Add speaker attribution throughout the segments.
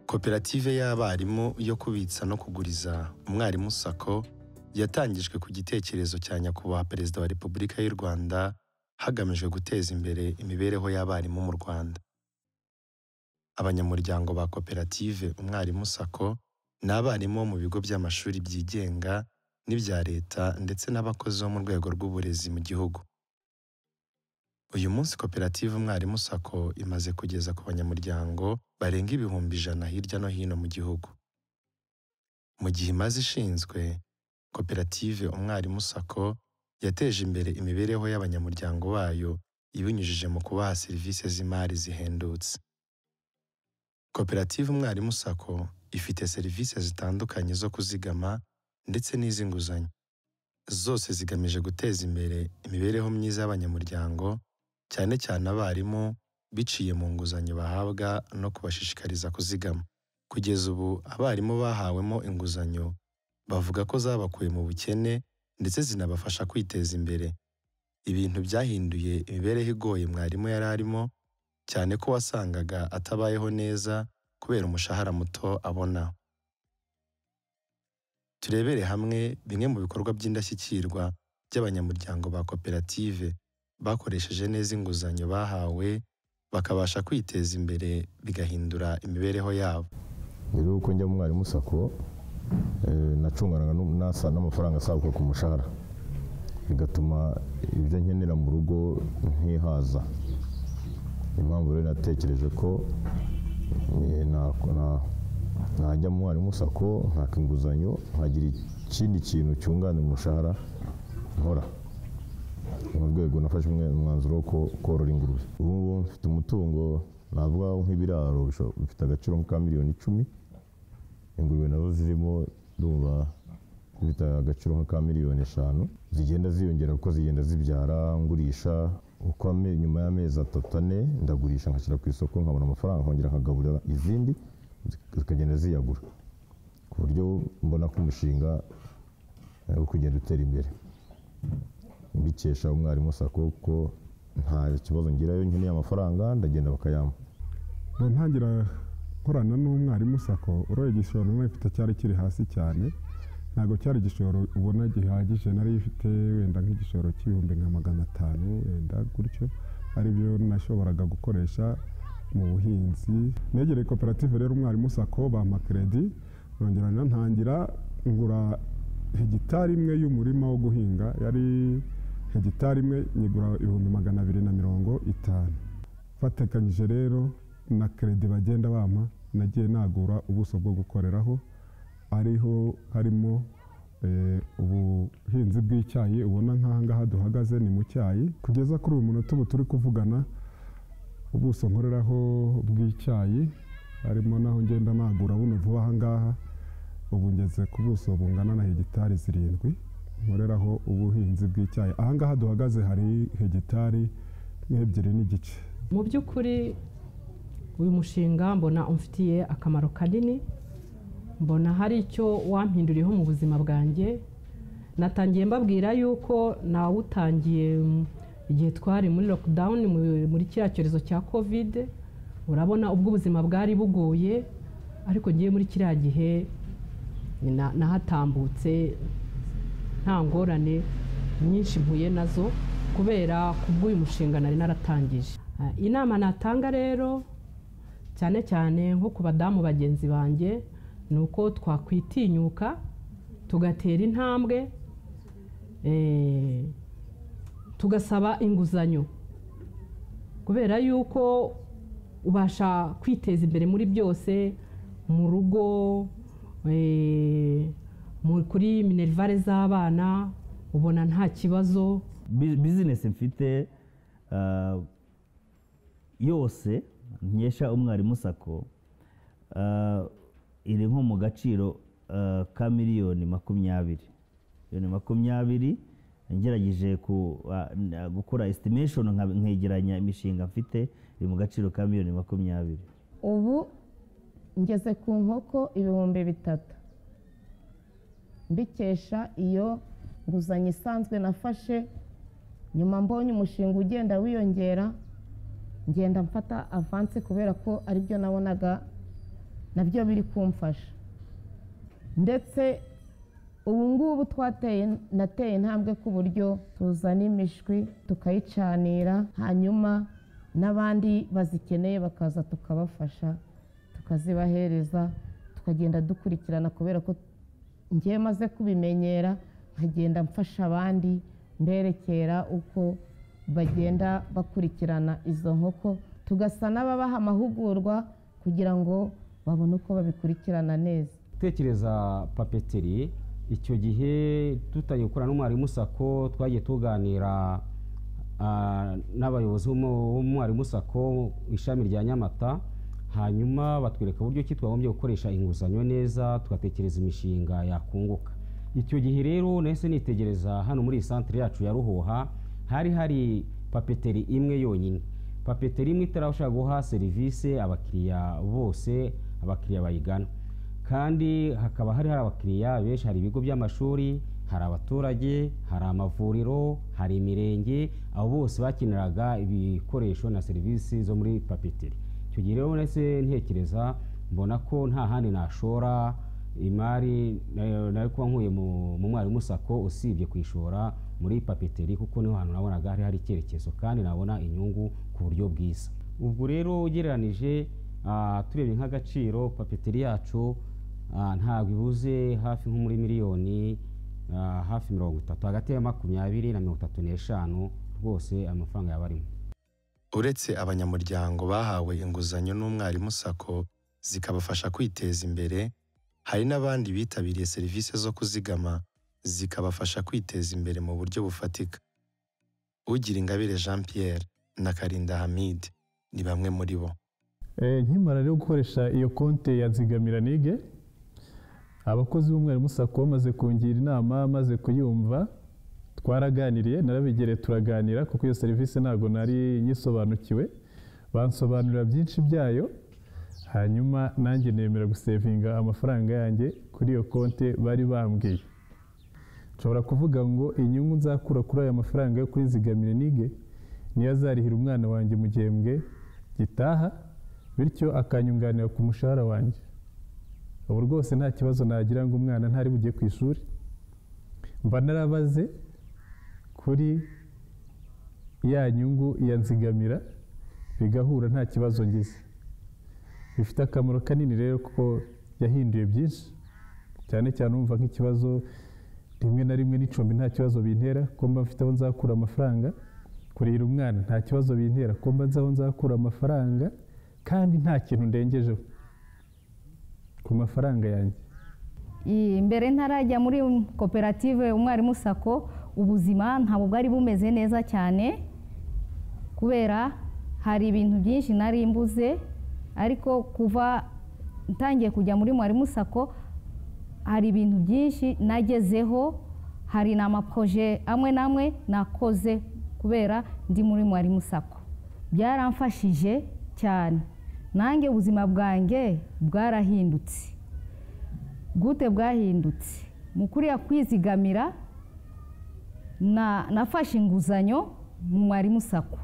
Speaker 1: koperative y'abarimu yo kubitsa no kuguriza umwarimu sako yatangijwe ku gitekerezo cya nyakubahwa perezida wa repubulika y'u rwanda hagamijwe guteza imbere imibereho y'abarimu mu rwanda abanyamuryango ba koperative umwarimu sako ni abarimu bo mu bigo by'amashuri byigenga n'ibya leta ndetse n'abakozi bo mu rwego rw'uburezi mu gihugu uyu munsi koperative umwarimu sako imaze kugeza ku banyamuryango barenga ibihumbi ijana hirya no hino mu gihugu mu gihe imaze ishinzwe koperative umwarimu sako yateje imbere imibereho y'abanyamuryango bayo ibinyujije mu kubaha serivisi z'imari zihendutse koperative umwarimu sako ifite serivisi zitandukanye zo kuzigama ndetse n'iz'inguzanyo zose zigamije guteza imbere imibereho myiza y'abanyamuryango cyane cyane abarimu biciye mu nguzanyo bahabwa no kubashishikariza kuzigama kugeza ubu abarimu bahawemo inguzanyo bavuga ko zabakuye mu bukene ndetse zinabafasha kwiteza imbere ibintu byahinduye imibereho igoye mwarimu yari arimo cyane ko wasangaga atabayeho neza kubera umushahara muto abona turebere hamwe bimwe mu bikorwa by'indashyikirwa by'abanyamuryango ba koperative bakoresheje neza inguzanyo bahawe bakabasha kwiteza imbere bigahindura imibereho yabo
Speaker 2: rero uko njya mu mwarimu sako eh, nacunganaga n'u- n'asa- n'amafaranga asabuka ku mushahara bigatuma ibyo nkenera mu rugo ntihaza impamvu rero natekereje ko eh, na- na- najya mu mwarimu sako nkaka inguzanyo nkagira ikindi kintu cyunganira umushahara nkora mu rwego nafashe umwe- umwanzuro wo ko- korora ingurube ubu ngubu mfite umutungo navuga nk'ibiraro bisho- bifite agaciro ka miliyoni icumi ingurube nazo zirimo ndumva zifite agaciro nka miliyoni eshanu zigenda ziyongera kuko zigenda zibyara ngurisha uko ame- nyuma y'amezi atatu ane ndagurisha nkashyira ku isoko nkabona amafaranga nkongera nkagaburira izindi zik- zikagenda ziyagura ku buryo mbona ko umushinga eh, wo kugenda utera imbere mbikesha umwarimu sako kuko nta kibazo ngirayo nkeneye amafaranga ndagenda bakayampa
Speaker 3: Mba ntangira nkorana n'umwarimu sako uroye igishoro nawe mfite cyari kiri hasi cyane ntabwo cyari igishoro ubona gihagije nari ifite wenda nk'igishoro cy'ibihumbi nka magana atanu wenda gutyo aribyo nashoboraga gukoresha mu buhinzi negereye koperative rero umwarimu sako bampa kredi nongera nantangira ngura hegitari imwe y'umurima wo guhinga yari hegitari imwe nyigura ibihumbi magana abiri na mirongo itanu batekanyije rero na kredi bagenda bampa nagiye nagura ubuso bwo gukoreraho ariho harimo eh, ubuhinzi bw'icyayi ubona nk'aha ngaha duhagaze ni mu cyayi kugeza kuri uyu munota ubu turi kuvugana ubuso nkoreraho bw'icyayi harimo naho ngenda nagura buno vuba aha ngaha ubu ngeze ku buso bungana na hegitari zirindwi nkoreraho ubuhinzi bw'icyayi aha ngaha duhagaze hari hegitari nk'ebyiri n'igice
Speaker 4: mu by'ukuri uyu mushinga mbona umfitiye akamaro kanini mbona hari icyo wampinduriyeho mu buzima bwanjye natangiye mbabwira yuko nawutangiye mm, igihe twari muri lockdown mu- muri kiriya cyorezo cya covid urabona ubwo ubuzima bwari bugoye ariko ngiye muri kiriya gihe na- nahatambutse nta ngorane nyinshi mpuye nazo kubera ku bw'uyu mushinga nari naratangije Ah, inama natanga rero cyane cyane nko ku badamu bagenzi banjye ni uko twakwitinyuka tugatera intambwe eh, tugasaba inguzanyo kubera yuko ubasha kwiteza imbere muri byose mu rugo eh, mu- kuri minerivare z'abana ubona nta kibazo
Speaker 5: Bi- bizinesi mfite ah, yose nkesha umwarimu sako ah, iri nko mu gaciro ah, ka miliyoni makumyabiri miliyoni makumyabiri ngerageje ku- ah, n- ah, gukora esitimeshoni nkegeranya imishinga mfite iri mu gaciro ka miliyoni makumyabiri
Speaker 6: ubu ngeze ku nkoko ibihumbi bitatu mbikesha iyo nguzanyo isanzwe nafashe nyuma mbonye umushinga ugenda wiyongera ngenda mfata avansi kubera ko aribyo nabonaga nabyo biri kumfasha ndetse ubu ngubu twateye nateye intambwe ku buryo tuzana imishwi tukayicanira hanyuma n'abandi bazikeneye bakaza tukabafasha tukazibahereza tukagenda dukurikirana kubera ko ngewe maze kubimenyera nkagenda mfasha abandi mberekera uko bagenda bakurikirana izo nkoko tugasa n'ababaha amahugurwa kugira ngo babone uko babikurikirana neza
Speaker 7: gutekereza papeteri icyo gihe tutagiye gukorana n'umwarimu sako twagiye tuganira ah, n'abayobozi b'umu- b'umwarimu sako ishami rya nyamata hanyuma batwereka uburyo ki twagombye gukoresha inguzanyo neza tugatekereza imishinga yakunguka icyo gihe rero nahise nitegereza hano muri iyi santire yacu ya ruhoha hari hari papeteri imwe yonyine papeteri imwe itarashaka guha serivisi abakiriya bose abakiriya bayigana kandi hakaba hari hari abakiriya benshi hari ibigo by'amashuri hari abaturage hari amavuriro hari imirenge abo bose bakeneraga ibikoresho na serivisi zo muri papeteri icyo gihe rero nahise ntekereza mbona ko nta handi nashora imari nayo nayo kuba nkuye mu mu mwarimu sako usibye kuyishora muri papeteri kuko niho hantu nabonaga hari hari icyerekezo kandi nabona inyungu ku buryo bwiza ubwo rero ugereranije ah, turebye nk'agaciro papeteri yacu ah, ntabwo ibuze hafi nko muri miliyoni ah, hafi mirongo itatu hagati ya makumyabiri na mirongo itatu n'eshanu rwose amafaranga yaba arimo
Speaker 1: uretse abanyamuryango bahawe inguzanyo n'umwarimu sako zikabafasha kwiteza imbere hari n'abandi bitabiriye serivisi zo kuzigama zikabafasha kwiteza imbere mu buryo bufatika ugira ingabire jean pierre na karinda hamid ni bamwe muri bo
Speaker 8: Eh, nkimara rero gukoresha iyo konte ya zigamira nige abakozi b'umwarimu sako bamaze kungira inama maze kuyumva twaraganiriye narabigereye turaganira kuko iyo serivisi ntabwo nari nyisobanukiwe bansobanurira byinshi byayo hanyuma nanjye nemera gusevinga amafaranga yanjye kuri iyo konte bari bambwiye nshobora kuvuga ngo inyungu nzakura kuri aya mafaranga yo kuri zigamire nige niyo azarihira umwana wanjye mu gihembwe gitaha bityo akanyunganira ku mushahara wanjye ubu rwose nta kibazo nagira ngo umwana ntari bugiye ku ishuri mba narabaze kuri ya nyungu ya nzigamira bigahura nta kibazo ngize bifite akamaro kanini rero kuko yahinduye byinshi cyane cyane umva nk'ikibazo rimwe na rimwe n'icumbi nta kibazo bintera ko mba mfite aho nzakura amafaranga kurihira umwana nta kibazo bintera ko mba nzi aho nzakura amafaranga kandi nta kintu ndengejeho ku mafaranga yanjye
Speaker 9: I- mbere ntarajya muri koperative umwarimu sako ubuzima ntabwo bwari bumeze neza cyane kubera hari ibintu byinshi nari mbuze ariko kuva ntangiye kujya muri mwarimu sako hari ibintu byinshi nagezeho hari n'amaproje amwe n'amwe nakoze kubera ndi muri mwarimu sako byaramfashije cyane nanjye ubuzima bwanjye bwarahindutse gute bwahindutse mu kuriya kwizigamira na nafashe inguzanyo mu mwarimu sako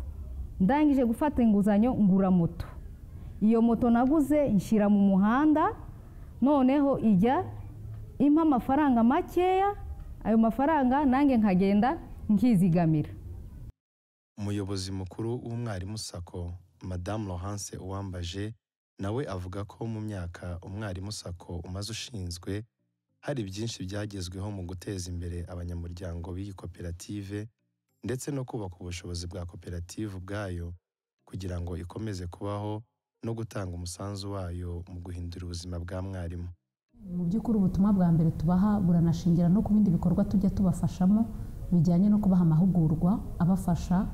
Speaker 9: ndangije gufata inguzanyo ngura moto iyo moto naguze nshyira mu muhanda noneho ijya impa amafaranga makeya ayo mafaranga nanjye nkagenda nkizigamira
Speaker 1: umuyobozi mukuru w'umwarimu sako madamu laurence uwambaje nawe avuga ko mu myaka umwarimu sako umaze ushinzwe hari byinshi byagezweho mu guteza imbere abanyamuryango b'iyi koperative ndetse no kubaka ubushobozi bwa koperative ubwayo kugira ngo ikomeze kubaho no gutanga umusanzu wayo mu guhindura ubuzima bwa mwarimu
Speaker 10: mu by'ukuri ubutumwa bwa mbere tubaha buranashingira no ku bindi bikorwa tujya tubafashamo bijyanye no kubaha amahugurwa abafasha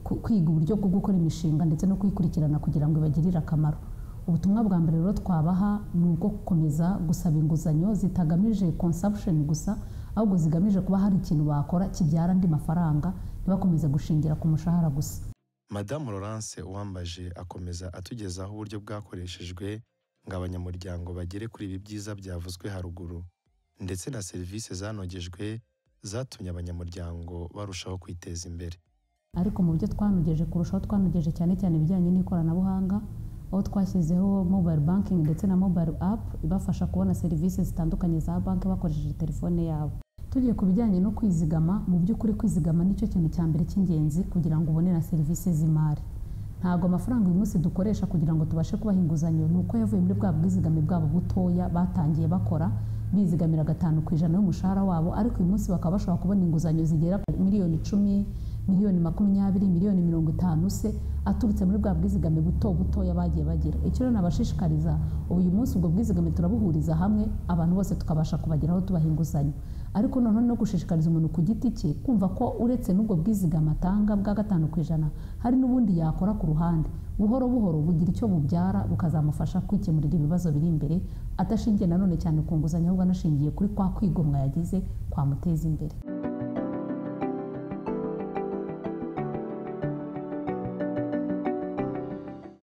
Speaker 10: ku- kwiga uburyo bwo gukora imishinga ndetse no kuyikurikirana kugira ngo ibagirire akamaro ubutumwa bwa mbere rero twabaha ni ubwo gukomeza gusaba inguzanyo zitagamije consumption gusa ahubwo zigamije kuba hari ikintu bakora kibyara andi mafaranga ntibakomeze gushingira ku mushahara gusa
Speaker 1: madamu laurence uwambaje akomeza atugezaho uburyo bwakoreshejwe ngo abanyamuryango bagere kuri ibi byiza byavuzwe haruguru ndetse na serivisi zanogejwe zatumye abanyamuryango barushaho kwiteza imbere
Speaker 10: ariko mu byo twanogeje kurushaho twanogeje cyane cyane ibijyanye n'ikoranabuhanga aho twashyizeho mobile banking ndetse na mobile app ibafasha kubona serivisi zitandukanye za banki bakoresheje telefone yabo tugiye ku bijyanye no kwizigama mu by'ukuri kwizigama nicyo kintu cya mbere cy'ingenzi kugira ngo ubone na serivisi z'imari ntabwo amafaranga uyu munsi dukoresha kugira ngo tubashe kubaha inguzanyo ni uko yavuye muri bwa bwizigame bwabo butoya batangiye bakora bizigamira gatanu ku ijana y'umushahara wabo ariko uyu munsi bakaba bashobora kubona inguzanyo zigera ku miliyoni icumi miliyoni makumyabiri miliyoni mirongo itanu se aturutse muri bwa bwizigame buto butoya bagiye bagira icyo rero nabashishikariza ubu uyu munsi ubwo bwizigame turabuhuriza hamwe abantu bose tukabasha kubageraho tubaha inguzanyo ariko noneho no gushishikariza umuntu ku giti cye kumva ko uretse n'ubwo bwizigame atanga bwa gatanu ku ijana hari n'ubundi yakora ku ruhande buhoro buhoro bugira icyo bubyara bukazamufasha kwikemurira ibibazo biri imbere adashingiye nanone cyane ku nguzanyo ahubwo anashingiye kuri kwa kwigomwa yagize kwamuteza imbere